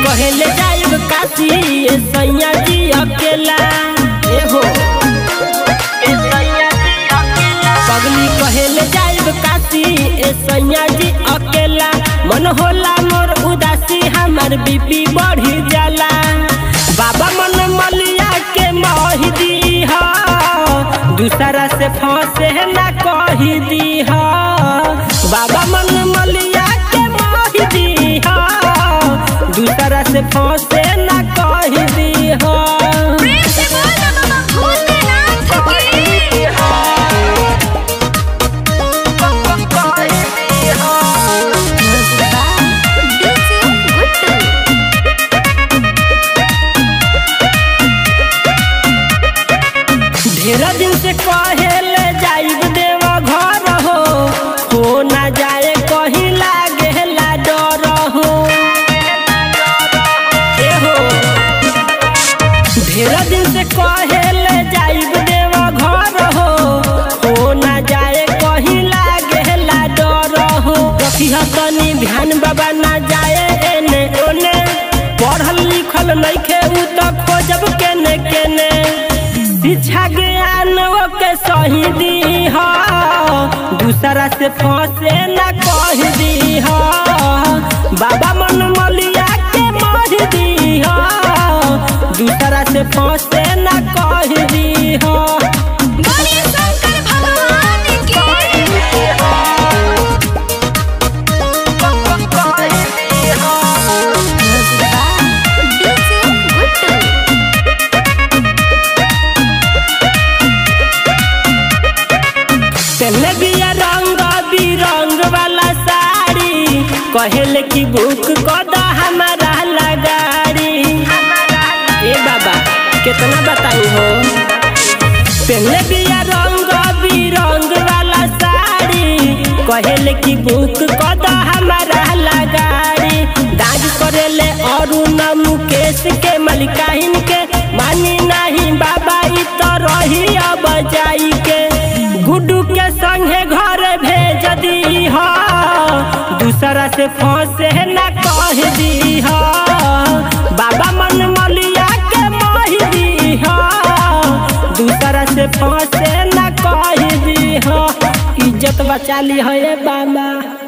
कहेले जाइब काशी ए सैया जी अकेला ए हो ए सैया जी अकेला पगली कहेले जाइब काशी ए सैया जी अकेला मन होला मोर उदासी हमार बीपी बढ़ी जाला बाबा मन मलिया के मही दी हा दूसरा से फंसे ना कही दी हा बाबा मन मलिया के मही दी हा दूसरा से फंसे ना कही दी हा प्रेम से बोल बाबा भूतनाथ की डीजे गुड्डू ढेर दिन से कहेले जाइब देव घर हो हो ना जाए कहीं लागे ला डर हो ए हो ढेर दिन से कहेले जाइब देव घर हो हो ना जाए कहीं लागे ला डर हो रखी तनी ध्यान बाबा ना जाए एने ओने पढ़ल लिखल नइखे उ त खोजब केने केने शिक्षा ज्ञान के सही दी हा दूसरा से फंसे ना कह दी हा बाबा मन मलिया के मह दी हा दूसरा से फंसे ना कह दी हा बोलिए शंकर भगवान की डीजे गुड्डू पहले बिया रंग बिरंग वाला साड़ी कहेले कि बुक कद हमारा लगाड़ी ए बाबा कितना बताई हो पहले बिया रंग बिरंग वाला साड़ी कहेले कि बुक कद हमारा लगाड़ी दाग करेले अरुण मुकेश के मलिकाइन के मानी नहीं बाबा ई तो रही अब जाई के गुड्डू के संगे घर भेज दी हा दूसरा से फंसे ना कह दी हा बाबा मन मलिया के मही दी हा दूसरा से फंसे ना कह दी हा इज्जत बचा ली है बाबा